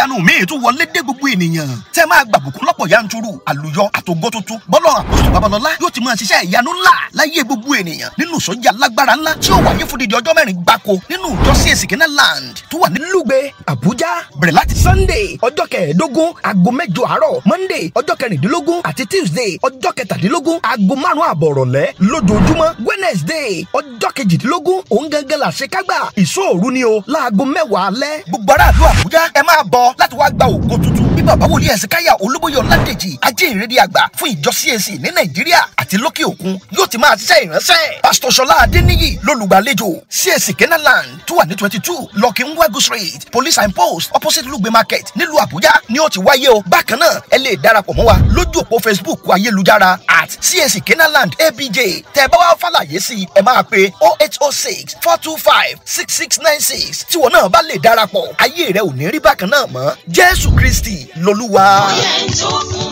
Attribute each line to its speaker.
Speaker 1: ìyanu míì tún wọlé dé gbogbo ènìyàn tẹ́ máa gbàbùkún lọ́pọ̀ yanturu àlùyọ àtògbó tuntun bọ́lọ̀ àpòsù babalọ́lá yóò ti máa ṣiṣẹ́ ìyanu ńlá láyé gbogbo ènìyàn nínú ìsọjí alágbára ńlá tí ó wáyé fún dídí ọjọ́ mẹ́rin gbáko nínú ìjọ CAC Canaan Land tó wà ní Lugbe Àbújá bẹ̀rẹ̀ láti Sunday ọjọ́ kẹẹ̀ẹ́dógún aago mẹ́jọ àárọ̀ Monday ọjọ́ kẹrìndínlógún àti Tuesday ọjọ́ kẹtàdínlógún aago márùn-ún àbọ̀ ìrọ̀lẹ́ lójoojúmọ́ Wednesday ọjọ́ kejìdínlógún òun gangan là ṣe kágbà ìṣòro ni o láago mẹ́wàá alẹ́. gbogbo aráàlú Àbújá ẹ máa bọ̀ láti wá gba ògo tuntun bí bàbá wòlíì Ẹ̀sìnkáyà Olúbóyè Ọládèjì ajínrere àgbà fún ìjọ CAC ní Nàìjíríà àti lókè òkun yóò ti máa ṣiṣẹ́ ìránṣẹ́. pásítọ̀ Ṣọlá Adéníyì lólùgbàlejò CAC Canaan Land tó wà ní twenty two lọ́kìn wẹ́gù street police and post opposite Lugbe market nílùú Àbújá ni ó ti wáyé o. bákan náà ẹ lè darapọ̀ mọ́ wa lójú òpó Facebook ayélujára at CAC Canaan Land ABJ tẹ́ ẹ bá wá fàlàyé sí i ẹ máa pe oh eight oh six four two five six six nine six tíwọ náà bá lè darapọ̀ ayé rẹ ò ní rí bákan náà mọ́ Jésù Kristi lolúwa.
Speaker 2: Oyè tó fún